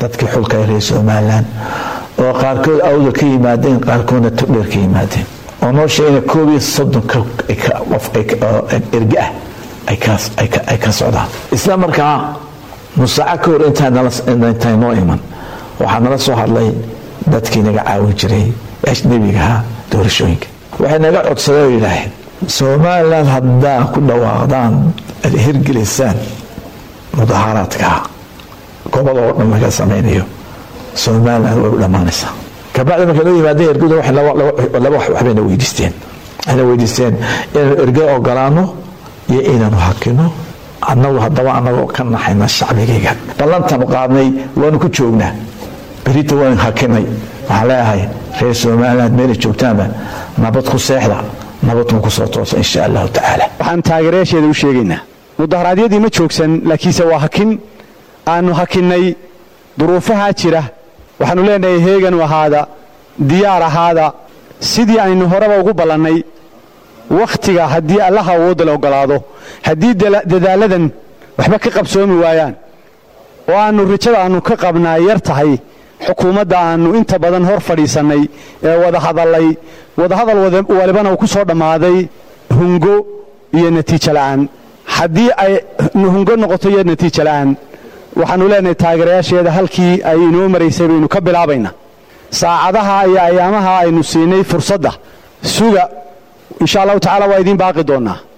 dadkii xulka reer somalilan oo qaarkood awda ka yimaadeen qaarkoodna todheer ka yimaadeen oo noo sheegna koob iyo soddon qof erge ah ay ka socdaan isla markaa nusaaco ka hor intaa noo iman waxaa nala soo hadlay dadkii naga caawin jiray ajnebigaha doorashooyinka waxay naga codsadeen oo yidhaaheen somalilan haddaa ku dhawaaqdaan ad hirgelisaan mudaaharaadka gobol oo dhan laga samaynayo somalilan way u dhammaanaysaa kabacdi markay noo yimaadeen ergada laba waxbayna weydiisteen waxayna weydiisteen inaanu erge ogolaano iyo inaanu hakino annagu haddaba annagoo ka naxayna shacbigayga ballantaanu qaadnay waanu ku joognaa berita waan hakinay waxaan leeyahay reer somaliland meelay joogtaanba nabad ku seexda nabadkun ku soo toosa insha allahu tacaala waxaan taageerayaasheeda u sheegaynaa mudaharaadyadii ma joogsan laakiinse waa hakin aannu hakinnay duruufahaa jira waxaannu leenahay heeganu ahaada diyaar ahaada sidii aynu horeba ugu ballannay wakhtiga haddii allaha awoodda la oggolaado haddii dadaaladan waxba ka qabsoomi waayaan oo aannu rajada aannu ka qabnaa yar tahay xukuumadda aannu inta badan hor fadhiisannay ee wada hadallay wadahadal walibana uu ku soo dhammaaday hungo iyo natiijo la'aan haddii ay hungo noqoto iyo natiijo la'aan waxaannu leenahay taageerayaasheeda halkii ay inoo maraysay baynu ka bilaabaynaa saacadaha iyo ayaamaha aynu siinay fursadda suga insha allahu tacala waa idiin baaqi doonnaa